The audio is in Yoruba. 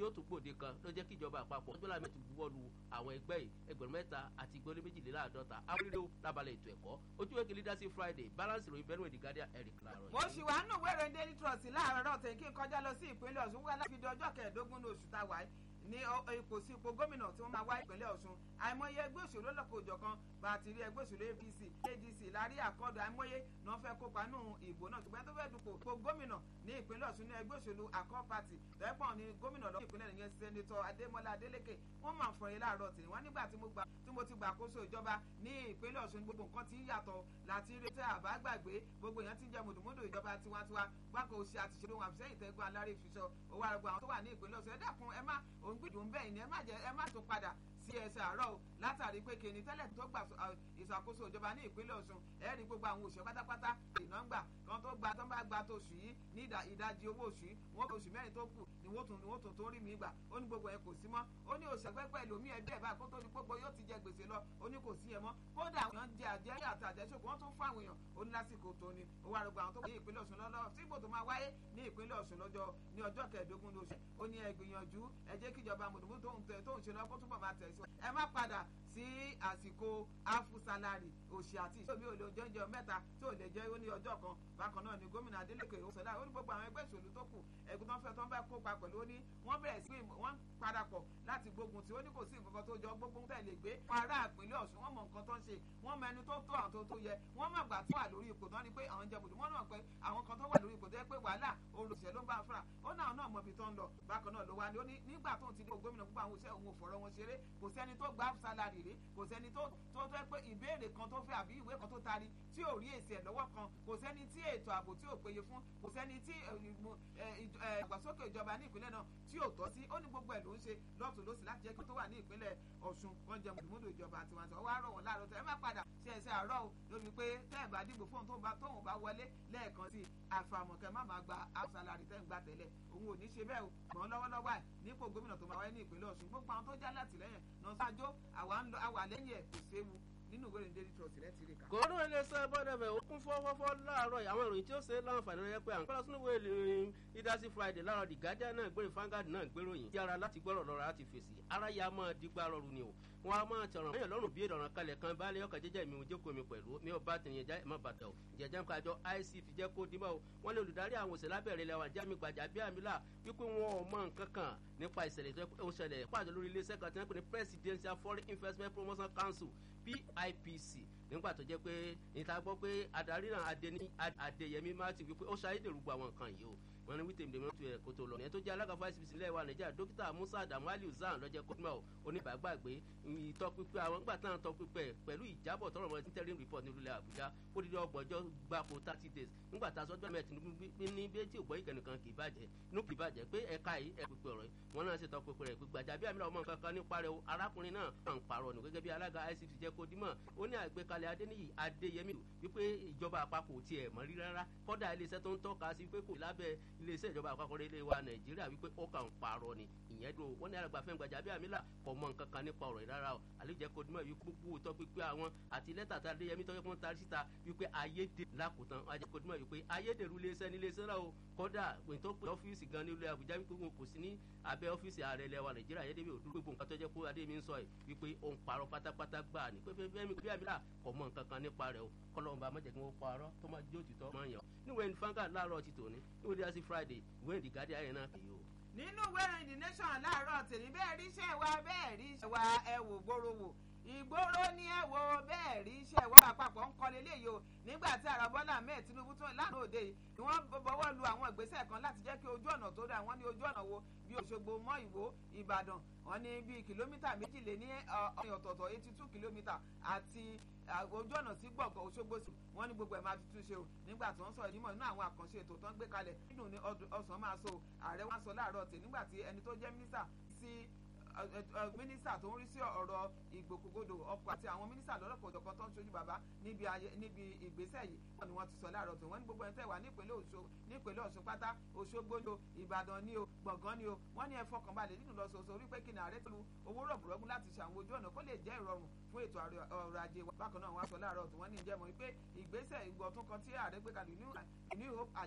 yóò tún gbòde kan ló jẹ́ kí ìjọba àpapọ̀ ọjọ́ làmì ti buwọ́ lu àwọn ẹgbẹ́ yìí ẹgbẹ̀rún mẹ́ta àti ìgbélé méjìléláàádọ́ta awúrẹ́rẹ́ lábalẹ̀ ètò ẹ̀kọ́ ojú wẹ́kì leadership friday balance ìròyìn bẹ́ẹ̀ ní guardian eric láàárọ̀ mo ṣì wá nù wẹ́rẹ̀ daily trust láàárọ̀ tẹ̀ kí n kọjá lọ sí ìpínlẹ̀ ọ̀ṣun wá láti di ọjọ́ kẹẹ̀ẹ́dógún ní oṣù táwa ní ipò sí ipò gómìnà tí wọ́n máa wá ìpínlẹ̀ ọ̀ṣun àìmọye ẹgbẹ́ òṣèlú ọlọ́kọ̀ òjọ̀kan bá a ti rí ẹgbẹ́ òṣèlú apc adc lárí àkọọ́dù àìmọye náà fẹ́ kópa nù ìbò náà ṣùgbọ́n tó fẹ́ dupò ipò gómìnà ní ìpínlẹ̀ ọ̀ṣun ní ẹgbẹ́ òṣèlú akọ́ party tẹ́pọ̀ ní gómìnà lọ́wọ́ ìpínlẹ̀ nìyẹn sẹ́nitọ́ adémọ́lá adélékè wọ́n máa fọyín láàárọ̀ tì wọ́n nígbà tí mo ti gbàkóso ìjọba ní ìpínlẹ̀ ọ̀ṣun gbogbo nǹkan ti ń yàtọ̀ láti rí tẹ́ àbá gbàgbé gbogbo èèyàn ti ń jẹ mùdùmùdù ìjọba tiwantiwa gbáko òsì àtìṣeré wọn àfisẹ́yìn tẹ́gbọ́n alárè ìfiṣọ́ owó àrùgbọ́ àwọn tó wà ní ìpínlẹ̀ ọ̀ṣun ẹ dákun ẹ má òun gbìdùn bẹ́ẹ̀ ni ẹ má jẹ ẹ má tó padà sí ẹsẹ̀ àárọ̀ o látàrí pé kìnní tẹ́lẹ̀ tó gbà ìṣàkóso ìjọba ní ìpínlẹ̀ ọ̀ṣun ẹ rí gbogbo àwọn òṣìṣẹ́ pátápátá ìná ń gbà kan tó gba tó ń bá gba tó oṣù yìí ní ìdajì owó oṣù yìí wọ́n oṣù mẹ́rin tó kù ni wọ́n tún ni wọ́n tún tó rí mi gbà ó ní gbogbo ẹ̀ kò sí mọ́ ó ní òṣìṣẹ́ pẹ́pẹ́ ẹlòmíì ẹgbẹ́ ẹ̀ báyìí kó tó di gbogbo yóò ti jẹ gbèsè lọ ó ní kò sí ẹ mọ́ kódà àwọn èèyàn jẹ àjẹ́ àti àjẹsókò wọ́n tún fún àwọn èèyàn ó ní lásìkò tó ni ó wá rògbò àwọn tó wà ní ìpínlẹ̀ ọ̀ṣun lọ́lọ́ tí ìbò tó máa wáyé ní ìpínlẹ̀ ọ̀ṣun lọ́jọ́ ní ọjọ́ kẹẹ̀ẹ́dógún lóṣù ó ní ẹ gbìyànjú ẹ jẹ́ kíjọba mùdùmú tó ń ṣe lọ kó túbọ̀ máa tẹ̀síwájú ẹ má padà sí àsìkò afusalari òṣì àti ìṣòmí ò lè jẹ́jẹ́ mẹ́ta tí ò lè jẹ́ ó ní ọjọ́ kan bákan náà ni gómìnà Adeleke òṣèlú ó ní gbogbo àwọn ẹgbẹ́ ìṣòlú tó kù ẹ̀gùn tó ń fẹ́ tó ń bá kópa pẹ̀lú ó ní wọ́n bẹ̀rẹ̀ sí wọ́n parapọ̀ láti gbógun tí ó ní kò sí nǹkan tó jọ gbógun tẹ̀ lè gbé wọn ará ìpínlẹ̀ Ọ̀ṣun wọ́n mọ nǹkan tó ń ṣe wọ́n mọ ẹni tó tó àwọn tó tó yẹ wọ́n mọ̀ gbà tó wà lórí ipò tán ni pé àwọn jẹ bùdó wọ́n náà pé àwọn kan tó wà lórí ipò tó yẹ pé wàhálà olùsẹ̀ ló ń bá fúnra ó náà náà mọ ibi tó ń lọ bákan náà ló wá ní ó ní nígbà tó ń ti dé gómìnà gbogbo àwọn òṣìṣẹ́ òun ò fọ̀rọ̀ wọn ṣeré kò sẹ́ni tó gbà sálárì rí kò sẹ́ni tó tó fẹ́ pé ìbéèrè kan tó fẹ́ àbí ìwé kan tó taari tí ò rí èsì ẹ̀ lọ́wọ́ kan kò sẹ́ni tí ètò ààbò tí ò péye fún kò sẹ́ni tí ìgbàsókè ìjọba ní ìpínlẹ̀ náà tí ò tọ́ sí ó ní gbogbo ẹ̀ ló ń ṣe lọ́tún lọ́sì láti jẹ́ kí tó wà ní ìpínlẹ̀ Ọ̀ṣun wọ́n jẹ mùdùmùdù ìjọba tiwantiwa wá rọ̀ wọ́n láàárọ̀ tẹ̀ ẹ má padà sí ẹsẹ̀ àárọ̀ o lórí pé tẹ́ ẹ̀ bá dìbò fóun tó tóun bá wọlé lẹ́ẹ̀kan sí àfàmọ̀kẹ́ má máa gba àṣàlárì tẹ́ ń gbà tẹ́lẹ̀ òun ò ní ṣe bẹ́ẹ̀ o gbọ́n lọ́wọ́lọ́wọ́ ẹ̀ nípò gómìnà tó máa wáyé ní ìpínlẹ̀ Ọ̀ṣun gbogbo àwọn tó já látìlẹ́yìn náà sáájó àwa lẹ́yìn ẹ̀ kò séwu nínú ìwé ìrìn daily trust rẹ ti rí ká. kòró iléeṣẹ́ bọ́dẹ̀bẹ̀ ó kún fọ́fọ́fọ́ láàárọ̀ àwọn ìròyìn tí ó ṣe láǹfààní rẹ pé à ń kọ́ sínú ìwé ìrìn leadership friday láàárọ̀ the guardian náà gbére fangad náà gbéròyìn tí ara láti gbọ́rọ̀ lọ́ra láti fèsì ara ya máa digbá rọrùn ni o wọn a máa tọrọ ẹyàn lọ́rùn bí ìdọ̀ràn kalẹ̀ kan bá lé ọkọ̀ jẹ́jẹ́ mi ò jókòó mi pẹ̀lú mi ò bá tẹ̀yìn ẹja ẹ̀ má bàtà o jẹjẹ́ kájọ ic fi jẹ́ kó dìbò o wọn lè olùdarí àwọn òṣèlú abẹ́rẹ́ lẹ́wọ̀n jámi gbàjà bí àmìlà wípé wọn ò mọ nǹkan kan nípa ìṣẹ̀lẹ̀ tó ń ṣẹlẹ̀ pàdé lórí iléeṣẹ́ kan tí wọ́n pè ní presidential foreign investment promotion council PIPC nígbà tó jẹ́ pé níta gbọ́ pé adarí náà Adéyẹmí Martin wípé ó ṣàyédèrú gbọ́ àwọn nǹkan yìí o wọn ní wítèmí dèmí tó yẹ kó tó lọ ní ẹ tó jẹ́ alága fún ICPC ilé wa Nàìjíríà dókítà Musa Adamu Aliu Zan lọ́jẹ́ kọ́tùmọ̀ oníbàgbàgbé ìtọ́pípẹ́ àwọn nígbà táwọn tọpípẹ́ pẹ̀lú ìjábọ̀ tọrọ mọ́ interim report nílùú Àbújá ó dídí ọgbọ̀njọ́ gbáko thirty days nígbà tá a sọ́jọ́ mẹ́tì ní bí tí ògbọ́n ìkànnìkan kì í bàjẹ́ inú kì í bàjẹ́ pé ẹ̀ka yìí ẹ̀ pípẹ́ ọ̀rọ̀ wọn náà ṣe tọpípẹ́ rẹ̀ gbàjà bí àmì ọmọ nǹkan kan nípa rẹ̀ arákùnrin náà ń parọ́ nù gẹ́gẹ́ bí alága ICPC jẹ́ kó dímọ̀ ó ní àgbékalẹ̀ Adéníyì Adéyẹmí wípé ìjọba àpapọ̀ tiẹ̀ mọ́ rí rárá kọ́dà iléeṣẹ́ tó ń tọ́ka sí pé kò lábẹ́ iléeṣẹ́ ìjọba àpapọ̀ ilé wa Nàìjíríà wípé ó kàn ń parọ́ ni ìyẹn dùn wọ́n ní alàgbà fẹ́ gbàjà bí àmì là kò mọ nǹkan kan nípa ọ̀rọ̀ ìrara o àlejò kò dímọ̀ wípé gbogbo òótọ́ pípé àwọn àti lẹ́tà tá Adéyẹmí tọ́jú fún tarí síta wípé ayédè lákòótán àjẹ kò dímọ̀ wípé ayédèrú iléeṣẹ́ ní iléeṣẹ́ náà o kọ́dà pé tó pé ọ́fíìsì gan ní ilé Àbújá wípé wọn kò sí ní abẹ́ ọ́fíìsì ààrẹ ilẹ̀ wa Nàìjíríà ayédèmí òdúró gbogbo nǹkan tó jẹ́ pé Adéyẹmí ń sọ yìí wípé ó ń parọ́ pátápátá gbà ní pé fẹ́mi bí àmì là kò mọ nǹkan kan nípa rẹ̀ o kọ́lọ́ọ̀bà má jẹ́ kí wọ́n parọ́ tó má jó òtítọ́ máa yàn níwèé ní fanga láàárọ̀ ti tòní níwèé dídá sí Friday ìwé ìdí gádí ayé náà kìí o. nínú ìwé ìrìn the nation láàárọ̀ tèmi bẹ́ẹ̀ rí iṣẹ́ wa bẹ́ẹ̀ rí iṣẹ́ wa ẹ wò gbòòrò wò ìgboro ní ẹ wo bẹ́ẹ̀ rí iṣẹ́ ìwọ́ àpapọ̀ ń kọ́ lélẹ́yìí o nígbà tí ààrẹ Bọ́lá Ahmed Tinubu tún lánàá òde yìí ni wọ́n bọ́wọ́ lu àwọn ìgbésẹ̀ kan láti jẹ́ kí ojú ọ̀nà tó dáa wọ́n ní ojú ọ̀nà wo bí Òṣogbo mọ́ Ìwó Ìbàdàn wọ́n ní bíi kìlómítà méjìlél ní ọ̀yàn ọ̀tọ̀ọ̀tọ̀ eighty two kìlómítà àti ojú ọ̀nà sí gbọ̀ngàn Òṣogbo sí wọ́n ní gbogbo ẹ̀ máa tuntun ṣe o nígbà tí wọ́n sọ̀rọ̀ nímọ̀ nínú àwọn àkànṣe ètò tó ń gbé kalẹ̀ nínú ní ọ̀sán máa so ààrẹ wọn sọ láàárọ̀ tè nígbà tí ẹni tó jẹ́ mínísà sí mínísítà tó ń rí sí ọ̀rọ̀ ìgbòkègbodò ọkọ̀ àti àwọn mínísítà lọ́lọ́pọ̀ òjọ̀kan tó ń ṣojú bàbá níbi ìgbésẹ̀ yìí wọ́n ni wọ́n ti sọ láàárọ̀ tó wọ́n ní gbogbo ẹni tẹ́ wà nípínlẹ̀ Ọ̀ṣun pátá Òṣogbo ni o Ìbàdàn ni o Gbọ̀ngán ni o wọ́n ní ẹ fọkànbalẹ̀ nínú lọ́sọ̀ọ̀sọ̀ orí pé kí ni ààrẹ tó lu owó rọ̀bùrọ̀gùn láti ṣàwọn ojú ọ̀nà kó lè jẹ́ ìrọ̀rùn fún ètò ọrọ̀ ajé wa bákan náà wọ́n á sọ láàárọ̀ tó wọ́n ní ìjẹ́mọ̀ wípé ìgbésẹ̀ ìgbọ̀tún kan tí ààrẹ gbé kalẹ̀ ní Hope